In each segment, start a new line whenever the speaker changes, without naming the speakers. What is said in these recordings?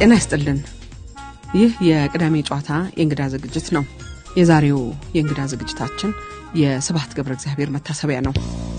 ጤና ይስጥልን። ይህ የቅዳሜ ጨዋታ የእንግዳ ዝግጅት ነው። የዛሬው የእንግዳ ዝግጅታችን የስብሐት ገብረ እግዚአብሔር መታሰቢያ ነው።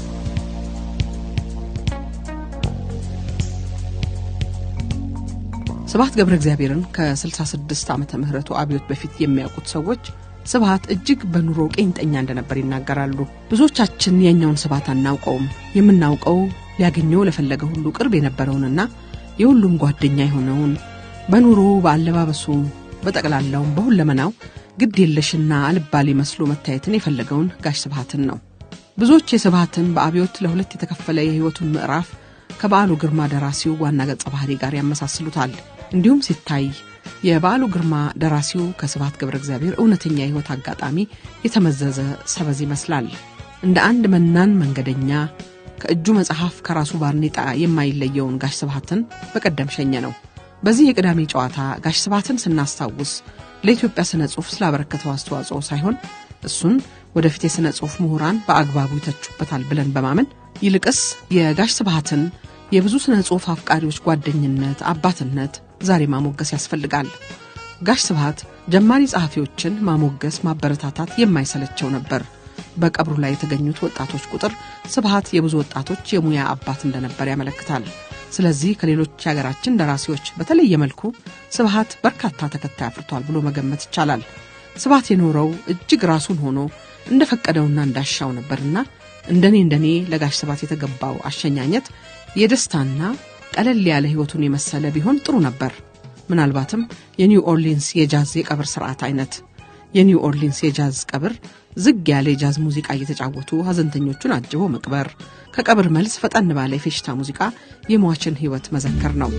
ስብሐት ገብረ እግዚአብሔርን ከ66 ዓመተ ምህረቱ አብዮት በፊት የሚያውቁት ሰዎች ስብሐት እጅግ በኑሮ ቄንጠኛ እንደነበር ይናገራሉ። ብዙዎቻችን የኛውን ስብሐት አናውቀውም። የምናውቀው ሊያገኘው ለፈለገ ሁሉ ቅርብ የነበረውንና የሁሉም ጓደኛ የሆነውን በኑሮ በአለባበሱ፣ በጠቅላላውም በሁለመናው ግድ የለሽና አልባሌ መስሎ መታየትን የፈለገውን ጋሽ ስብሐትን ነው። ብዙዎች የስብሐትን በአብዮት ለሁለት የተከፈለ የሕይወቱን ምዕራፍ ከበዓሉ ግርማ ደራሲው ዋና ገጸ ባህሪ ጋር ያመሳስሉታል። እንዲሁም ሲታይ የበዓሉ ግርማ ደራሲው ከስብሐት ገብረ እግዚአብሔር እውነተኛ የሕይወት አጋጣሚ የተመዘዘ ሰበዝ ይመስላል። እንደ አንድ መናን መንገደኛ ከእጁ መጽሐፍ ከራሱ ባርኔጣ የማይለየውን ጋሽ ስብሐትን በቀደም ሸኘ ነው። በዚህ የቅዳሜ ጨዋታ ጋሽ ስብሐትን ስናስታውስ ለኢትዮጵያ ስነ ጽሑፍ ስላበረከተው አስተዋጽኦ ሳይሆን እሱን ወደፊት የሥነ ጽሑፍ ምሁራን በአግባቡ ይተቹበታል ብለን በማመን ይልቅስ የጋሽ ስብሐትን የብዙ ስነ ጽሑፍ አፍቃሪዎች ጓደኝነት፣ አባትነት ዛሬ ማሞገስ ያስፈልጋል። ጋሽ ስብሐት ጀማሪ ጸሐፊዎችን ማሞገስ፣ ማበረታታት የማይሰለቸው ነበር። በቀብሩ ላይ የተገኙት ወጣቶች ቁጥር ስብሐት የብዙ ወጣቶች የሙያ አባት እንደነበር ያመለክታል። ስለዚህ ከሌሎች የሀገራችን ደራሲዎች በተለየ መልኩ ስብሐት በርካታ ተከታይ አፍርቷል ብሎ መገመት ይቻላል። ስብሐት የኖረው እጅግ ራሱን ሆኖ እንደፈቀደውና እንዳሻው ነበርና እንደኔ እንደኔ ለጋሽ ስብሐት የተገባው አሸኛኘት የደስታና ቀለል ያለ ሕይወቱን የመሰለ ቢሆን ጥሩ ነበር። ምናልባትም የኒው ኦርሊንስ የጃዝ የቀብር ስርዓት አይነት። የኒው ኦርሊንስ የጃዝ ቀብር ዝግ ያለ የጃዝ ሙዚቃ እየተጫወቱ ሐዘንተኞቹን አጅቦ መቅበር፣ ከቀብር መልስ ፈጠን ባለ የፌሽታ ሙዚቃ የሟችን ሕይወት መዘከር ነው።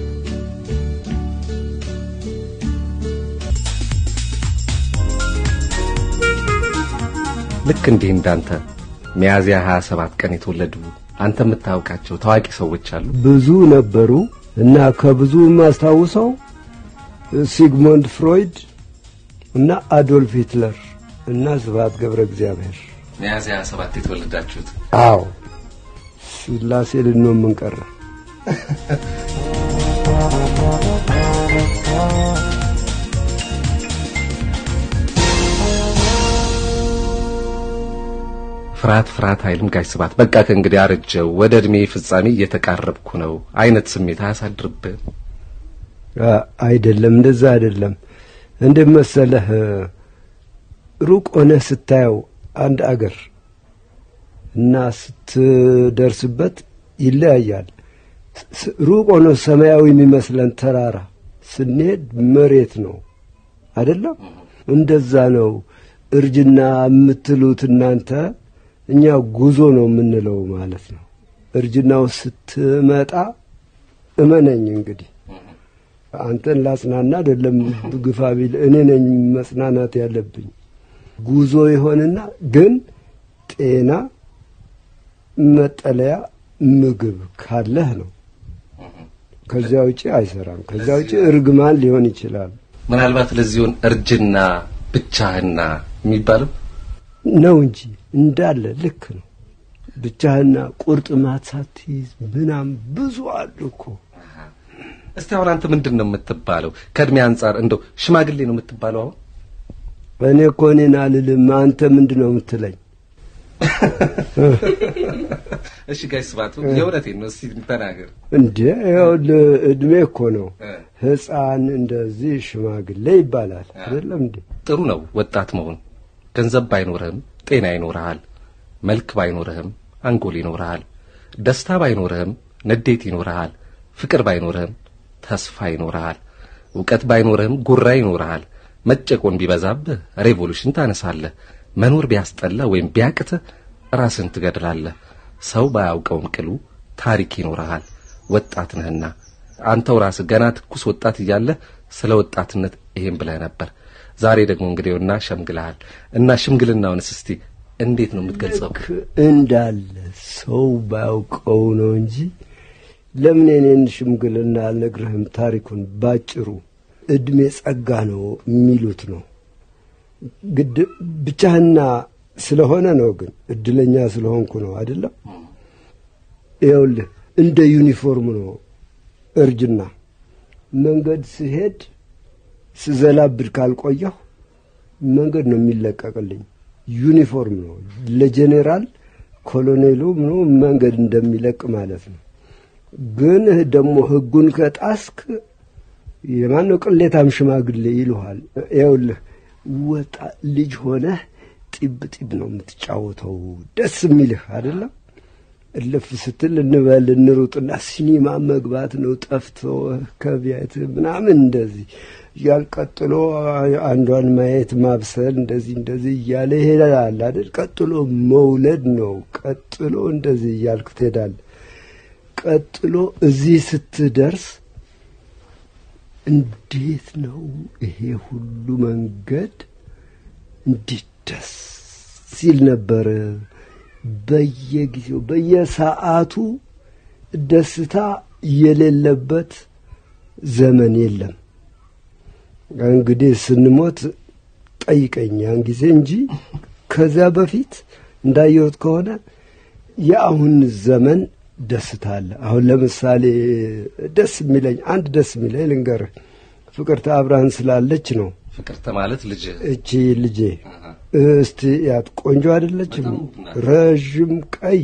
ልክ እንዲህ እንዳንተ ሚያዝያ 27 ቀን የተወለዱ አንተ የምታውቃቸው ታዋቂ ሰዎች አሉ?
ብዙ ነበሩ እና ከብዙ የማስታውሰው ሲግሞንድ ፍሮይድ እና አዶልፍ ሂትለር እና ስብሐት ገብረ እግዚአብሔር።
ሚያዝያ 27 የተወለዳችሁት?
አዎ ስላሴ ልንሆን ምን ቀረ?
ፍርሃት ፍርሃት አይልም ጋሽ ስብሐት። በቃ ከእንግዲህ አረጀው ወደ እድሜ ፍጻሜ እየተቃረብኩ ነው አይነት ስሜት አያሳድርብህም?
አይደለም፣ እንደዛ አይደለም። እንደ መሰለህ ሩቅ ሆነህ ስታየው አንድ አገር እና ስትደርስበት ይለያያል። ሩቅ ሆኖ ሰማያዊ የሚመስለን ተራራ ስንሄድ መሬት ነው አይደለም? እንደዛ ነው እርጅና የምትሉት እናንተ እኛ ጉዞ ነው የምንለው ማለት ነው። እርጅናው ስትመጣ እመነኝ እንግዲህ አንተን ላጽናና አይደለም ግፋ ቢል እኔ ነኝ መጽናናት ያለብኝ። ጉዞ ይሆንና ግን ጤና፣ መጠለያ፣ ምግብ ካለህ ነው። ከዚያ ውጪ አይሰራም። ከዚያ ውጪ እርግማን ሊሆን ይችላል።
ምናልባት ለዚሁን እርጅና ብቻህና የሚባለው
ነው እንጂ እንዳለ ልክ ነው። ብቻህና ቁርጥማት ሳትይዝ ምናም ብዙ አሉ እኮ።
እስቲ አሁን አንተ ምንድን ነው የምትባለው? ከእድሜ አንጻር እንደው ሽማግሌ ነው የምትባለው? አሁን
እኔ እኮ እኔን አልልም። አንተ ምንድን ነው የምትለኝ?
እሺ ጋሽ ስብሐት የእውነቴን ነው። እስቲ ተናገር
እንዴ ይኸውልህ እድሜ እኮ ነው። ሕፃን እንደዚህ ሽማግሌ ይባላል አይደለም እንዴ?
ጥሩ ነው ወጣት መሆን። ገንዘብ ባይኖርህም ጤና ይኖርሃል። መልክ ባይኖርህም አንጎል ይኖርሃል። ደስታ ባይኖርህም ንዴት ይኖርሃል። ፍቅር ባይኖርህም ተስፋ ይኖርሃል። እውቀት ባይኖርህም ጉራ ይኖርሃል። መጨቆን ቢበዛብህ ሬቮሉሽን ታነሳለህ። መኖር ቢያስጠላ ወይም ቢያቅትህ ራስን ትገድላለህ። ሰው ባያውቀውም ቅሉ ታሪክ ይኖርሃል። ወጣት ነህና አንተው ራስህ ገና ትኩስ ወጣት እያለህ ስለ ወጣትነት ይሄን ብለህ ነበር። ዛሬ ደግሞ እንግዲህና ሸምግልሃል እና ሽምግልናውንስ እስቲ እንዴት ነው የምትገልጸው?
ልክ እንዳለ ሰው ባያውቀው ነው እንጂ ለምን የኔን ሽምግልና አልነግርህም? ታሪኩን ባጭሩ እድሜ ጸጋ ነው የሚሉት ነው። ግድ ብቻህና ስለሆነ ነው። ግን እድለኛ ስለሆንኩ ነው አይደለም። ይኸውልህ እንደ ዩኒፎርም ነው እርጅና። መንገድ ስሄድ ስዘላብድ ካልቆየሁ መንገድ ነው የሚለቀቅልኝ። ዩኒፎርም ነው ለጄኔራል ኮሎኔሉ ምኖ መንገድ እንደሚለቅ ማለት ነው። ግን ደግሞ ህጉን ከጣስክ የማነው ቅሌታም ሽማግሌ ይልሃል። ይኸውልህ ወጣ ልጅ ሆነህ ጢብ ጢብ ነው የምትጫወተው ደስ የሚልህ አይደለም። እልፍ ስትል እንበል እንሩጥና ሲኒማ መግባት ነው ጠፍቶ ከቤት ምናምን እንደዚህ እያል ቀጥሎ አንዷን ማየት ማብሰል እንደዚህ እንደዚህ እያለ ይሄዳል አይደል። ቀጥሎ መውለድ ነው። ቀጥሎ እንደዚህ እያልክ ትሄዳለህ። ቀጥሎ እዚህ ስትደርስ እንዴት ነው ይሄ ሁሉ መንገድ እንዴት ደስ ሲል ነበር። በየጊዜው በየሰዓቱ ደስታ የሌለበት ዘመን የለም። እንግዲህ ስንሞት ጠይቀኝ ያን ጊዜ እንጂ ከዚያ በፊት እንዳየሁት ከሆነ የአሁን ዘመን ደስታ አለ። አሁን ለምሳሌ ደስ የሚለኝ አንድ ደስ የሚለኝ ልንገርህ፣ ፍቅርተ አብርሃን ስላለች ነው።
ፍቅርተ ማለት ልጅ
እቺ ልጄ እስቲ ያት ቆንጆ አይደለችም? ረዥም ቀይ።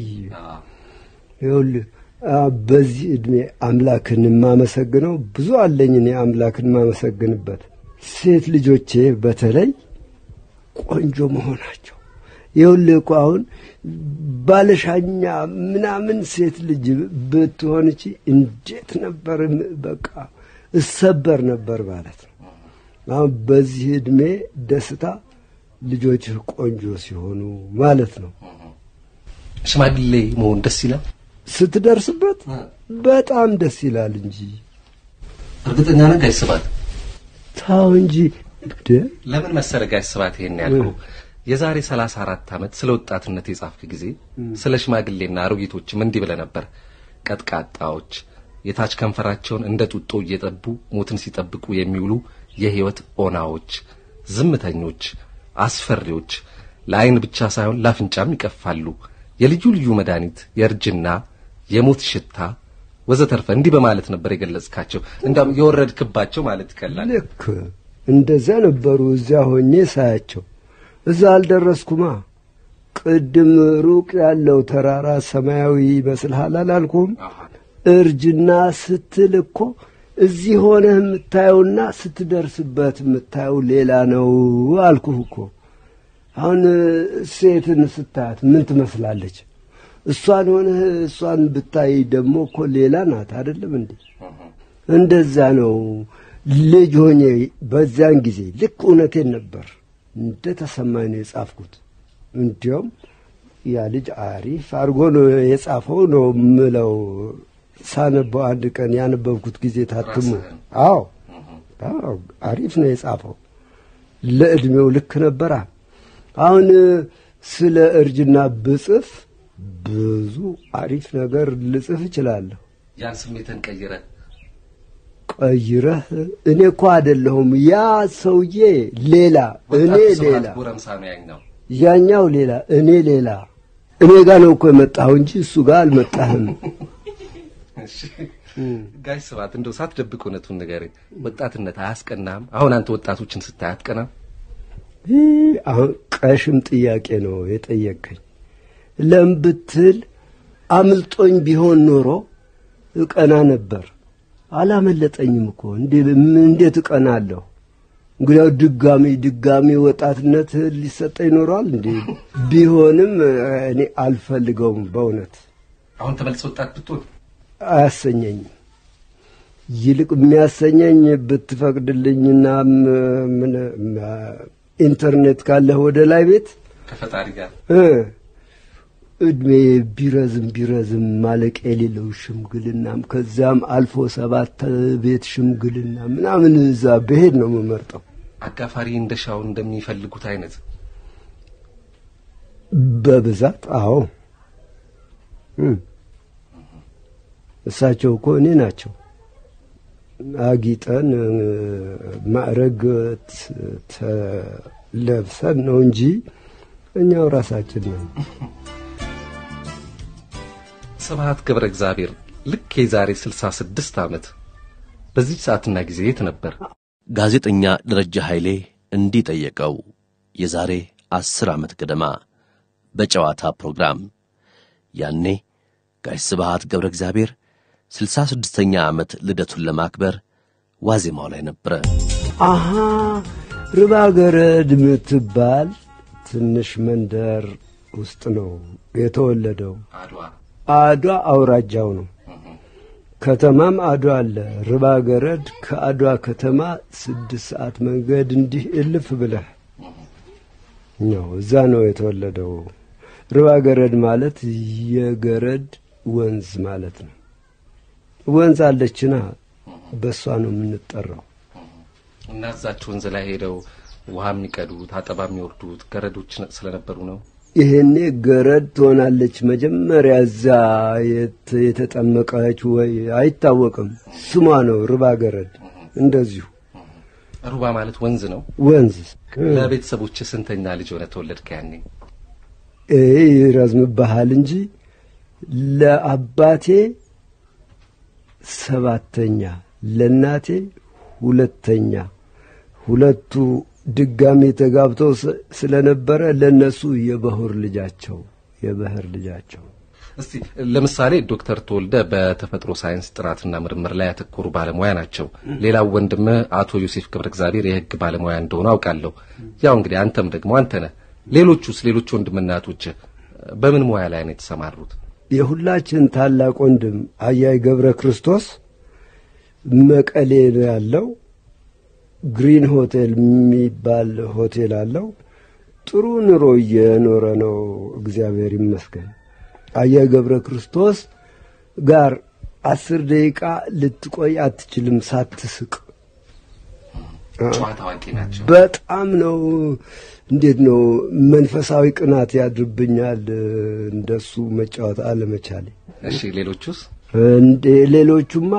ይኸውልህ በዚህ ዕድሜ አምላክን የማመሰግነው ብዙ አለኝ እኔ አምላክን የማመሰግንበት ሴት ልጆቼ በተለይ ቆንጆ መሆናቸው ይኸውልህ እኮ አሁን ባለሻኛ ምናምን ሴት ልጅ ብትሆን እቺ እንዴት ነበር በቃ እሰበር ነበር ማለት ነው። አሁን በዚህ ዕድሜ ደስታ ልጆችህ ቆንጆ ሲሆኑ ማለት ነው።
ሽማግሌ መሆን ደስ ይላል።
ስትደርስበት በጣም ደስ ይላል እንጂ
እርግጠኛ ነህ ጋሽ ስብሐት?
ታው እንጂ
ለምን መሰለህ ጋሽ ስብሐት ይሄን ያልኩህ የዛሬ ሰላሳ አራት ዓመት ስለ ወጣትነት የጻፍክ ጊዜ ስለ ሽማግሌና አሮጊቶችም እንዲህ ብለህ ነበር። ቀጥቃጣዎች፣ የታች ከንፈራቸውን እንደ ጡጦ እየጠቡ ሞትን ሲጠብቁ የሚውሉ የሕይወት ኦናዎች፣ ዝምተኞች፣ አስፈሪዎች፣ ለዓይን ብቻ ሳይሆን ለአፍንጫም ይቀፋሉ። የልዩ ልዩ መድኃኒት፣ የእርጅና፣ የሞት ሽታ ወዘተርፈ እንዲህ በማለት ነበር የገለጽካቸው። እንዳውም የወረድክባቸው ማለት ይቀላል።
ልክ እንደዚያ ነበሩ። እዚያ ሆኜ ሳያቸው እዛ አልደረስኩማ። ቅድም ሩቅ ያለው ተራራ ሰማያዊ ይመስልሃል አላልኩም? እርጅና ስትል እኮ እዚህ ሆነህ የምታየውና ስትደርስበት የምታየው ሌላ ነው አልኩህ እኮ። አሁን ሴትን ስታያት ምን ትመስላለች? እሷን ሆነህ እሷን ብታይ ደግሞ እኮ ሌላ ናት። አይደለም እንዴ? እንደዛ ነው። ልጅ ሆኜ በዚያን ጊዜ ልክ እውነቴን ነበር እንደ ተሰማኝ ነው የጻፍኩት። እንዲያውም ያ ልጅ አሪፍ አድርጎ ነው የጻፈው ነው ምለው ሳነበው አንድ ቀን ያነበብኩት ጊዜ ታትሞ፣ አዎ አዎ አሪፍ ነው የጻፈው። ለዕድሜው ልክ ነበራ። አሁን ስለ እርጅና ብጽፍ ብዙ አሪፍ ነገር ልጽፍ እችላለሁ።
ያን ስሜትን ቀይረ
ቀይረህ እኔ እኮ አይደለሁም ያ ሰውዬ ሌላ፣ እኔ ሌላ፣
ጎረምሳ ነው ያኛው።
ያኛው ሌላ፣ እኔ ሌላ። እኔ ጋር ነው እኮ የመጣሁ እንጂ እሱ ጋር አልመጣህም።
ጋሽ ስብሐት እንደው ሳትደብቅ እውነቱን ንገረኝ። ወጣትነት አያስቀናም? አሁን አንተ ወጣቶችን ስታይ አትቀናም?
ይህ አሁን ቀሽም ጥያቄ ነው የጠየቀኝ። ለምን ብትል አምልጦኝ ቢሆን ኖሮ እቀና ነበር። አላመለጠኝም እኮ እንዴት እቀናለሁ? እንግዲያው ድጋሚ ድጋሚ ወጣትነት ሊሰጠ ይኖረዋል እንዴ? ቢሆንም እኔ አልፈልገውም በእውነት
አሁን ተመልሰ ወጣት ብትሆን
አያሰኘኝም። ይልቅ የሚያሰኘኝ ብትፈቅድልኝና ምን ኢንተርኔት ካለህ ወደ ላይ ቤት
ከፈጣሪ ጋር
እድሜ ቢረዝም ቢረዝም ማለቅ የሌለው ሽምግልናም ከዚያም አልፎ ሰባት ቤት ሽምግልና ምናምን እዛ ብሄድ ነው የምመርጠው።
አጋፋሪ እንደ ሻውን እንደሚፈልጉት አይነት
በብዛት አዎ። እሳቸው እኮ እኔ ናቸው። አጊጠን ማዕረግ ተለብሰን ነው እንጂ እኛው ራሳችን ነን።
ስብሐት ገብረ እግዚአብሔር ልክ የዛሬ ስልሳ ስድስት ዓመት በዚህ ሰዓትና ጊዜ የት ነበር?
ጋዜጠኛ ደረጃ ኃይሌ እንዲህ ጠየቀው። የዛሬ አስር ዓመት ገደማ በጨዋታ ፕሮግራም ያኔ ጋሽ ስብሃት ገብረ እግዚአብሔር ስልሳ ስድስተኛ ዓመት ልደቱን ለማክበር ዋዜማው ላይ ነበረ።
አሃ ርባ ገረድ ምትባል ትንሽ መንደር ውስጥ ነው የተወለደው።
አድዋ።
አድዋ አውራጃው ነው። ከተማም አድዋ አለ። ርባ ገረድ ከአድዋ ከተማ ስድስት ሰዓት መንገድ እንዲህ እልፍ ብለህ ነው እዛ ነው የተወለደው። ርባ ገረድ ማለት የገረድ ወንዝ ማለት ነው። ወንዝ አለችና በእሷ ነው የምንጠራው።
እና እዛች ወንዝ ላይ ሄደው ውሃ የሚቀዱት አጠባ የሚወርዱት ገረዶች ስለነበሩ ነው።
ይሄኔ ገረድ ትሆናለች መጀመሪያ እዛ የት- የተጠመቀች ወይ አይታወቅም። ስሟ ነው ርባ ገረድ። እንደዚሁ
ሩባ ማለት ወንዝ ነው።
ወንዝ
ለቤተሰቦች ስንተኛ ልጅ ሆነ ተወለድክ? ያኔ
ይሄ ይረዝምብሃል እንጂ ለአባቴ ሰባተኛ ለእናቴ ሁለተኛ ሁለቱ ድጋሚ ተጋብተው ስ- ስለነበረ ለነሱ የበሁር ልጃቸው የበህር ልጃቸው
እስቲ ለምሳሌ ዶክተር ተወልደ በተፈጥሮ ሳይንስ ጥናትና ምርምር ላይ ያተኮሩ ባለሙያ ናቸው። ሌላው ወንድምህ አቶ ዮሴፍ ገብረ እግዚአብሔር የሕግ ባለሙያ እንደሆኑ አውቃለሁ። ያው እንግዲህ አንተም ደግሞ አንተ ነህ። ሌሎቹስ ሌሎች ወንድምና እህቶችህ በምን ሙያ ላይ ነው የተሰማሩት?
የሁላችን ታላቅ ወንድም አያይ ገብረ ክርስቶስ መቀሌ ነው ያለው። ግሪን ሆቴል የሚባል ሆቴል አለው። ጥሩ ኑሮ እየኖረ ነው፣ እግዚአብሔር ይመስገን። አያይ ገብረ ክርስቶስ ጋር አስር ደቂቃ ልትቆይ አትችልም ሳትስቅ።
ጨዋታ አዋቂ ናቸው።
በጣም ነው። እንዴት ነው መንፈሳዊ ቅናት ያድርብኛል እንደሱ መጫወት አለመቻሌ።
እሺ ሌሎቹስ?
እንዴ ሌሎቹማ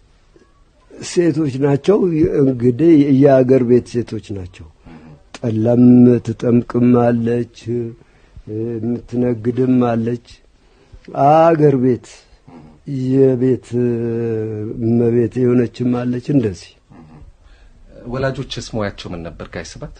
ሴቶች ናቸው። እንግዲህ የአገር ቤት ሴቶች ናቸው። ጠላም ትጠምቅም አለች፣ የምትነግድም አለች። አገር ቤት የቤት እመቤት የሆነችም አለች። እንደዚህ
ወላጆችስ ሙያቸው ምን ነበር? ጋሽ ስብሐት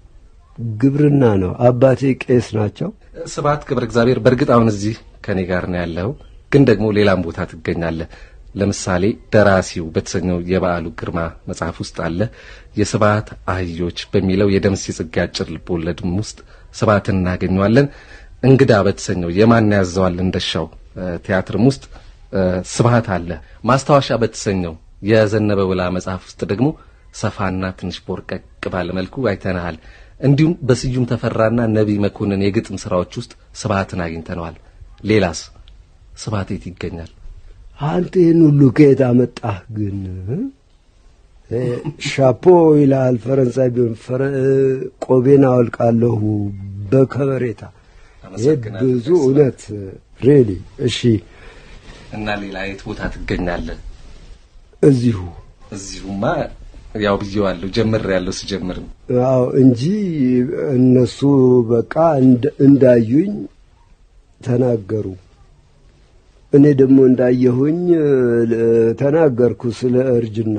ግብርና ነው። አባቴ ቄስ ናቸው።
ስብሐት ገብረ እግዚአብሔር በእርግጥ አሁን እዚህ ከኔ ጋር ነው ያለው፣ ግን ደግሞ ሌላም ቦታ ትገኛለህ። ለምሳሌ ደራሲው በተሰኘው የበዓሉ ግርማ መጽሐፍ ውስጥ አለ። የስብሐት አህዮች በሚለው የደምሴ ጽጌ አጭር ልቦለድም ውስጥ ስብሐትን እናገኘዋለን። እንግዳ በተሰኘው የማን ያዘዋል እንደሻው ቲያትርም ውስጥ ስብሐት አለ። ማስታወሻ በተሰኘው የዘነበ ውላ መጽሐፍ ውስጥ ደግሞ ሰፋና ትንሽ ቦርቀቅ ባለ መልኩ አይተናሃል። እንዲሁም በስዩም ተፈራና ነቢይ መኮንን የግጥም ስራዎች ውስጥ ስብሐትን አግኝተነዋል። ሌላስ ስብሐት የት ይገኛል?
አንተ ይህን ሁሉ ከየት አመጣህ ግን? ሻፖ ይልሃል ፈረንሳይ ቢሆን ቆቤን አወልቃለሁ በከበሬታ ይሄ ብዙ እውነት ሬሊ። እሺ
እና ሌላ የት ቦታ ትገኛለህ?
እዚሁ
እዚሁማ ያው ብዬዋለሁ፣ ጀምር ያለው ስጀምርም
አዎ እንጂ እነሱ በቃ እንዳዩኝ ተናገሩ። እኔ ደግሞ እንዳየሁኝ ተናገርኩ ስለ እርጅና።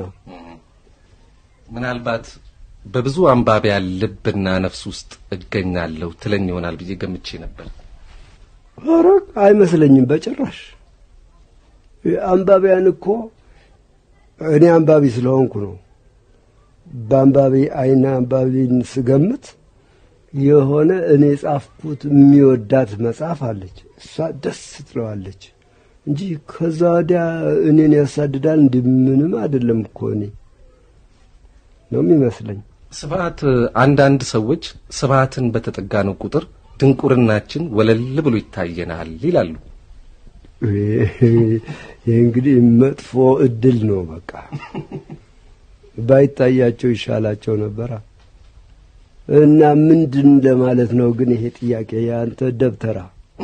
ምናልባት በብዙ አንባቢያን ልብና ነፍስ ውስጥ እገኛለሁ ትለኝ ይሆናል ብዬ ገምቼ ነበር።
ኧረ አይመስለኝም በጭራሽ። አንባቢያን እኮ እኔ አንባቢ ስለሆንኩ ነው። በአንባቢ አይነ አንባቢን ስገምት የሆነ እኔ ጻፍኩት የሚወዳት መጽሐፍ አለች። እሷ ደስ ትለዋለች እንጂ ከዛ ወዲያ እኔን ያሳድዳል። እንዲ ምንም አይደለም እኮ እኔ ነው የሚመስለኝ።
ስብሐት አንዳንድ ሰዎች ስብሐትን በተጠጋነው ቁጥር ድንቁርናችን ወለል ብሎ ይታየናል ይላሉ።
ይህ እንግዲህ መጥፎ እድል ነው። በቃ ባይታያቸው ይሻላቸው ነበራ። እና ምንድን ለማለት ነው ግን ይሄ ጥያቄ የአንተ ደብተራ?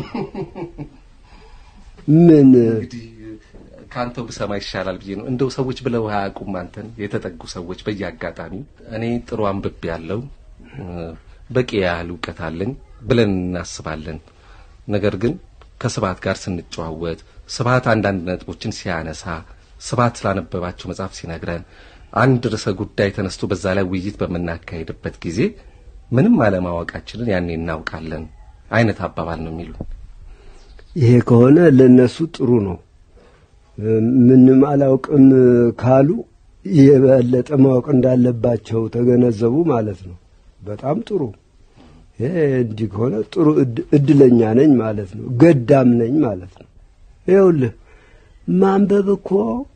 ምን
እንግዲህ ከአንተው ብሰማ ይሻላል ብዬ ነው። እንደው ሰዎች ብለው አያውቁም አንተን የተጠጉ ሰዎች በየአጋጣሚው እኔ ጥሩ አንብቤ ያለው በቂ ያህል እውቀት አለኝ ብለን እናስባለን። ነገር ግን ከስብሐት ጋር ስንጨዋወት ስብሐት አንዳንድ ነጥቦችን ሲያነሳ ስብሐት ስላነበባቸው መጽሐፍ ሲነግረን አንድ ርዕሰ ጉዳይ ተነስቶ በዛ ላይ ውይይት በምናካሄድበት ጊዜ ምንም አለማወቃችንን ያኔ እናውቃለን አይነት አባባል ነው የሚሉ።
ይሄ ከሆነ ለነሱ ጥሩ ነው። ምንም አላውቅም ካሉ የበለጠ ማወቅ እንዳለባቸው ተገነዘቡ ማለት ነው። በጣም ጥሩ። ይሄ እንዲህ ከሆነ ጥሩ እድለኛ ነኝ ማለት ነው። ገዳም ነኝ ማለት ነው። ይኸውልህ ማንበብ እኮ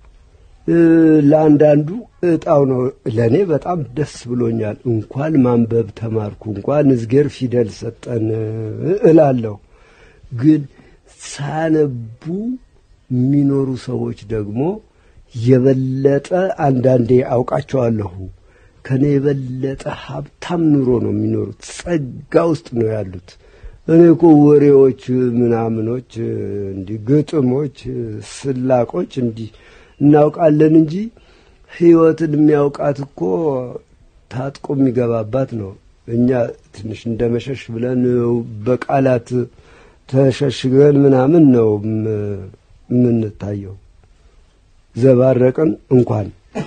ለአንዳንዱ እጣው ነው። ለእኔ በጣም ደስ ብሎኛል። እንኳን ማንበብ ተማርኩ፣ እንኳን እዝጌር ፊደል ሰጠን እላለሁ። ግን ሳያነቡ የሚኖሩ ሰዎች ደግሞ የበለጠ አንዳንዴ አውቃቸዋለሁ። ከኔ የበለጠ ሀብታም ኑሮ ነው የሚኖሩት። ጸጋ ውስጥ ነው ያሉት። እኔ እኮ ወሬዎች ምናምኖች፣ እንዲህ ግጥሞች፣ ስላቆች እንዲህ እናውቃለን እንጂ ሕይወትን የሚያውቃት እኮ ታጥቆ የሚገባባት ነው። እኛ ትንሽ እንደ መሸሽ ብለን በቃላት ተሸሽገን ምናምን ነው የምንታየው። ዘባረቅን እንኳን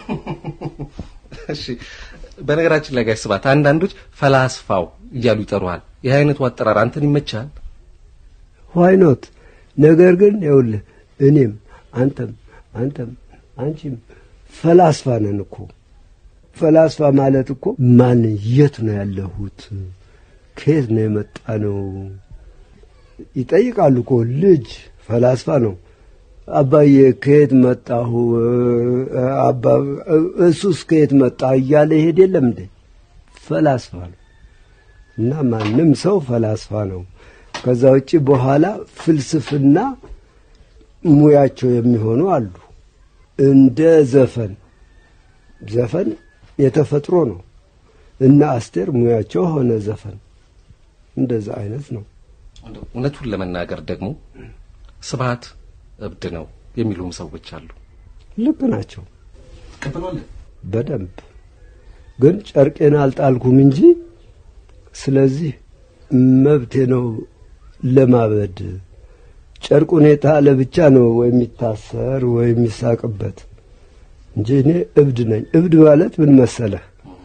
እሺ በነገራችን ላይ ጋሽ ስብሐት አንዳንዶች ፈላስፋው እያሉ ይጠሩሃል። ይህ አይነቱ አጠራር አንተን ይመቻል?
ዋይኖት ነገር ግን ይኸውልህ እኔም አንተም አንተም አንቺም ፈላስፋ ነን እኮ። ፈላስፋ ማለት እኮ ማን የት ነው ያለሁት፣ ከየት ነው የመጣ ነው ይጠይቃሉ እኮ ልጅ ፈላስፋ ነው። አባዬ ከየት መጣሁ፣ አባ እሱስ ከየት መጣ እያለ ይሄድ የለም እንዴ? ፈላስፋ ነው። እና ማንም ሰው ፈላስፋ ነው። ከዛ ውጭ በኋላ ፍልስፍና ሙያቸው የሚሆኑ አሉ። እንደ ዘፈን ዘፈን የተፈጥሮ ነው እና አስቴር ሙያቸው ሆነ ዘፈን እንደዛ አይነት ነው።
እውነቱን ለመናገር ደግሞ ስብሐት እብድ ነው የሚሉም ሰዎች አሉ።
ልክ ናቸው
ትቀበላለህ?
በደንብ ግን ጨርቄን አልጣልኩም እንጂ ስለዚህ መብቴ ነው ለማበድ። ጨርቁን የጣለ ብቻ ነው ወይ የሚታሰር ወይ የሚሳቅበት እንጂ እኔ እብድ ነኝ። እብድ ማለት ምን መሰለህ?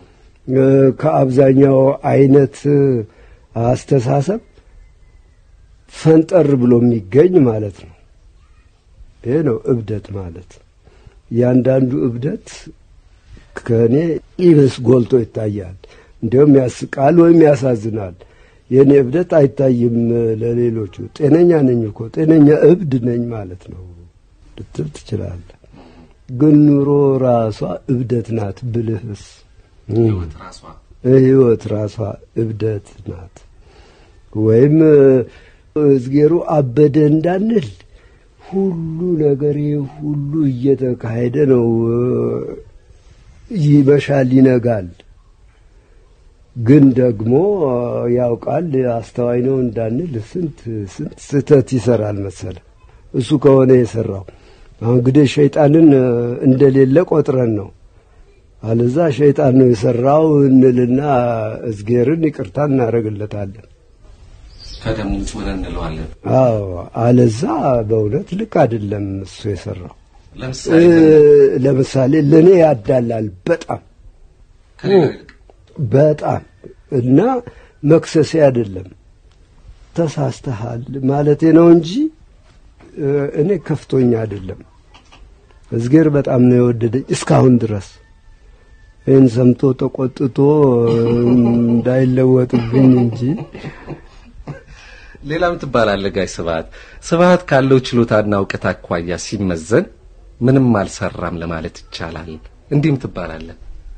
ከአብዛኛው አይነት አስተሳሰብ ፈንጠር ብሎ የሚገኝ ማለት ነው። ይሄ ነው እብደት ማለት። ያንዳንዱ እብደት ከእኔ ይብስ ጎልቶ ይታያል። እንዲሁም ያስቃል ወይም ያሳዝናል። የእኔ እብደት አይታይም ለሌሎቹ። ጤነኛ ነኝ እኮ ጤነኛ እብድ ነኝ ማለት ነው ልትል ትችላለህ። ግን ኑሮ ራሷ እብደት ናት ብልህስ
ህይወት ራሷ
ህይወት ራሷ እብደት ናት። ወይም እዝጌሩ አበደ እንዳንል ሁሉ ነገር ሁሉ እየተካሄደ ነው። ይመሻል፣ ይነጋል። ግን ደግሞ ያውቃል፣ አስተዋይ ነው እንዳንል ስንት ስንት ስህተት ይሰራል መሰለ። እሱ ከሆነ የሰራው አሁን እንግዲህ ሸይጣንን እንደሌለ ቆጥረን ነው። አለዛ ሸይጣን ነው የሰራው እንልና እዝጌርን ይቅርታ እናደርግለታለን።
ከደሙ ንጹህ ነን እንለዋለን።
አዎ፣ አለዛ በእውነት ልክ አይደለም እሱ የሰራው።
ለምሳሌ
ለምሳሌ ለእኔ ያዳላል በጣም
ከሌላ ይልቅ
በጣም እና መክሰሴ አይደለም ተሳስተሃል ማለቴ ነው እንጂ እኔ ከፍቶኛ አይደለም። እዝጌር በጣም ነው የወደደኝ እስካሁን ድረስ ይህን ሰምቶ ተቆጥቶ እንዳይለወጥብኝ እንጂ
ሌላም ትባላለህ ጋሽ ስብሐት። ስብሐት ካለው ችሎታና እውቀት አኳያ ሲመዘን ምንም አልሰራም ለማለት ይቻላል። እንዲህም ትባላለህ።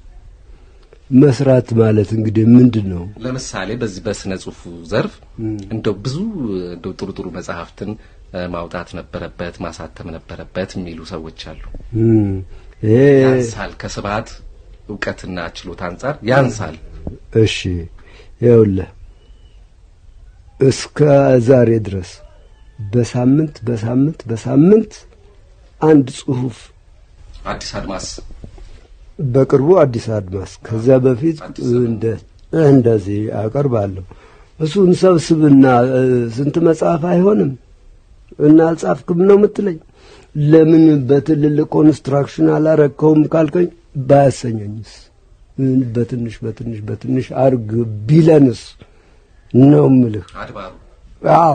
መስራት ማለት እንግዲህ ምንድን ነው?
ለምሳሌ በዚህ በስነ ጽሁፉ ዘርፍ እንደው ብዙ እንደው ጥሩ ጥሩ መጽሐፍትን ማውጣት ነበረበት፣ ማሳተም ነበረበት የሚሉ ሰዎች አሉ።
ይሄ
ያንሳል፣ ከስብሐት እውቀትና ችሎታ አንጻር ያንሳል።
እሺ ይኸውልህ እስከ ዛሬ ድረስ በሳምንት በሳምንት በሳምንት አንድ ጽሁፍ
አዲስ አድማስ
በቅርቡ አዲስ አድማስ ከዚያ በፊት እንደ እንደዚህ አቀርባለሁ። እሱን ሰብስብና ስንት መጽሐፍ አይሆንም እና አልጻፍክም ነው የምትለኝ? ለምን በትልልቅ ኮንስትራክሽን አላረከውም ካልከኝ ባያሰኘኝስ በትንሽ በትንሽ በትንሽ አርግ ቢለንስ ነው ምልህ።
አድባሩ
አዎ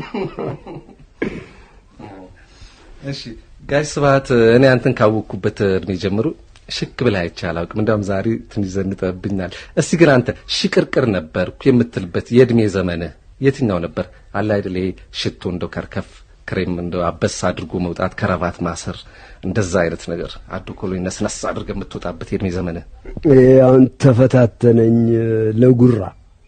እሺ ጋሽ ስብሐት እኔ አንተን ካወቅኩበት እድሜ ጀምሮ ሽክ ብለህ አይቼ አላውቅም። እንደውም ዛሬ ትንሽ ዘንጠብኛል። እስቲ ግን አንተ ሽቅርቅር ነበርኩ የምትልበት የእድሜ ዘመንህ የትኛው ነበር? አለ አይደል ይሄ ሽቶ እንደው ከርከፍ ክሬም እንደው አበስ አድርጎ መውጣት፣ ከረባት ማሰር፣ እንደዛ አይነት ነገር አዶ ኮሎኝ ነስነስ አድርገህ የምትወጣበት የእድሜ ዘመንህ
ይሄ አሁን ተፈታተነኝ ለጉራ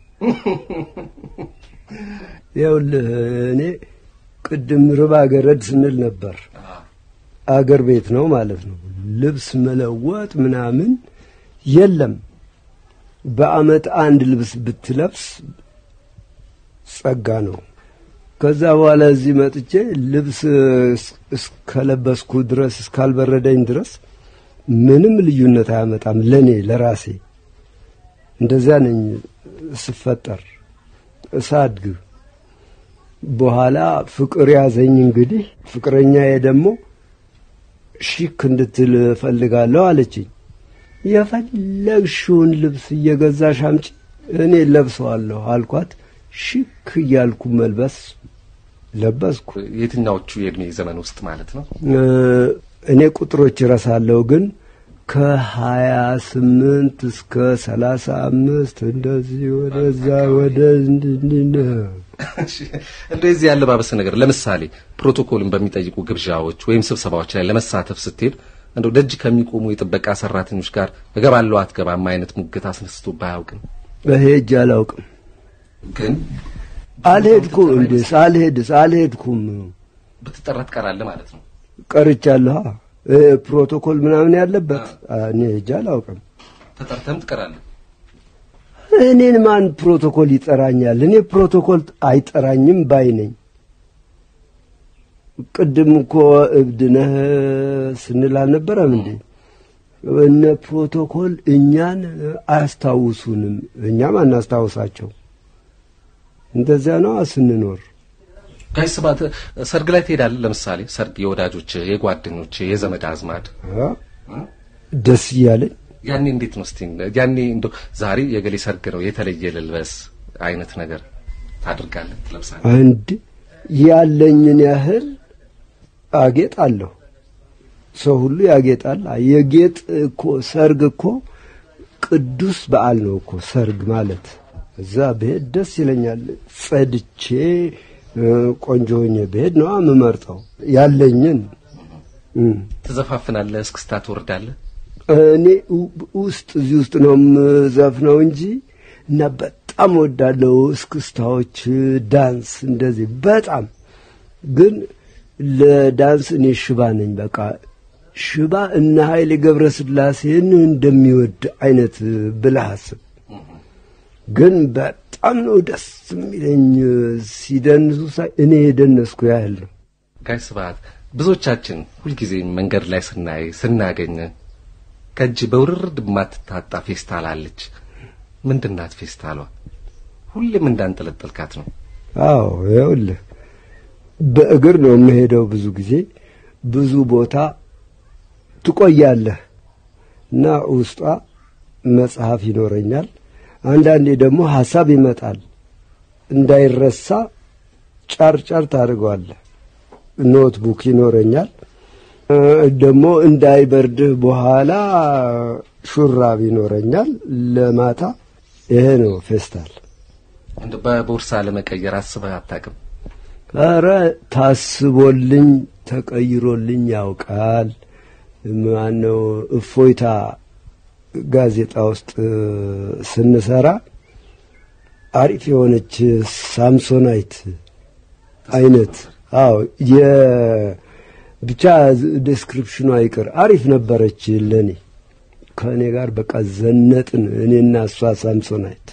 ይኸውልህ እኔ ቅድም ርባ ገረድ ስንል ነበር። አገር ቤት ነው ማለት ነው። ልብስ መለወጥ ምናምን የለም። በአመት አንድ ልብስ ብትለብስ ጸጋ ነው። ከዛ በኋላ እዚህ መጥቼ ልብስ እስከለበስኩ ድረስ እስካልበረደኝ ድረስ ምንም ልዩነት አያመጣም ለኔ ለራሴ። እንደዚያ ነኝ ስፈጠር ሳድግ። በኋላ ፍቅር ያዘኝ። እንግዲህ ፍቅረኛዬ ደግሞ ሺክ እንድትል እፈልጋለሁ አለችኝ። የፈለግሽውን ልብስ እየገዛሽ አምጪ እኔ ለብሰዋለሁ አልኳት። ሺክ እያልኩ መልበስ ለበስኩ።
የትኛዎቹ የእድሜ ዘመን ውስጥ ማለት ነው?
እኔ ቁጥሮች እረሳለሁ፣ ግን ከሀያ ስምንት እስከ ሰላሳ አምስት እንደዚህ ወደዛ ወደ
እንደዚህ ያለባበስ ነገር ለምሳሌ ፕሮቶኮልን በሚጠይቁ ግብዣዎች ወይም ስብሰባዎች ላይ ለመሳተፍ ስትሄድ እንደው ደጅ ከሚቆሙ የጥበቃ ሰራተኞች ጋር እገባለሁ አትገባም አይነት ሙግት አስነስቶ ባያውቅም
ሄጄ አላውቅም።
ግን
አልሄድኩም። እንዴስ አልሄድስ አልሄድኩም።
ብትጠራ ትቀራለህ ማለት ነው።
ቀርቻለሁ። ፕሮቶኮል ምናምን ያለበት እኔ ሄጄ አላውቅም።
ተጠርተህም ትቀራለህ።
እኔን ማን ፕሮቶኮል ይጠራኛል? እኔ ፕሮቶኮል አይጠራኝም ባይ ነኝ። ቅድም እኮ እብድ ነህ ስንል አልነበረም እንዴ? እነ ፕሮቶኮል እኛን አያስታውሱንም፣ እኛም አናስታውሳቸው። እንደዚያ ነው ስንኖር።
ጋሽ ስብሐት ሰርግ ላይ ትሄዳለህ? ለምሳሌ ሰርግ የወዳጆች የጓደኞች የዘመድ አዝማድ
ደስ እያለኝ
ያኔ እንዴት ነው እስቲ ያኔ እንደው ዛሬ የገሌ ሰርግ ነው የተለየ ልልበስ አይነት ነገር ታድርጋለህ ትለብሳለህ
አንድ ያለኝን ያህል አጌጣለሁ ሰው ሁሉ ያጌጣል የጌጥ እኮ ሰርግ እኮ ቅዱስ በዓል ነው እኮ ሰርግ ማለት እዛ ብሄድ ደስ ይለኛል ጸድቼ ቆንጆ ሆኜ ብሄድ ነው የምመርጠው ያለኝን
ትዘፋፍናለህ እስክስታ ትወርዳለህ
እኔ ውስጥ እዚህ ውስጥ ነው የምዘፍነው እንጂ እና በጣም ወዳለው እስክስታዎች፣ ዳንስ እንደዚህ በጣም ግን ለዳንስ እኔ ሽባ ነኝ። በቃ ሽባ እነ ኃይሌ ገብረስላሴን እንደሚወድ አይነት ብለህ አስብ። ግን በጣም ነው ደስ የሚለኝ ሲደንሱ ሳይ እኔ የደነስኩ ያህል ነው።
ጋሽ ስብሐት ብዙዎቻችን ሁልጊዜ መንገድ ላይ ስናይ ስናገኝ ከእጅ በውርርድ የማትታጣ ፌስታል አለች። ምንድናት ፌስታሏ? ሁሌም እንዳንጠለጠልካት ነው።
አዎ ይኸውልህ፣ በእግር ነው የምሄደው። ብዙ ጊዜ ብዙ ቦታ ትቆያለህ እና ውስጧ መጽሐፍ ይኖረኛል። አንዳንዴ ደግሞ ሀሳብ ይመጣል። እንዳይረሳ ጫር ጫር ታደርገዋለህ። ኖትቡክ ይኖረኛል። ደግሞ እንዳይበርድህ በኋላ ሹራብ ይኖረኛል ለማታ። ይሄ ነው ፌስታል።
እንደ በቦርሳ ለመቀየር አስበህ አታውቅም?
ኧረ ታስቦልኝ ተቀይሮልኝ ያውቃል። ማነው እፎይታ ጋዜጣ ውስጥ ስንሰራ አሪፍ የሆነች ሳምሶናይት አይነት አዎ ብቻ ዴስክሪፕሽኗ ይቅር አሪፍ ነበረች ለኔ። ከእኔ ጋር በቃ ዘነጥን እኔና እሷ ሳምሶናይት።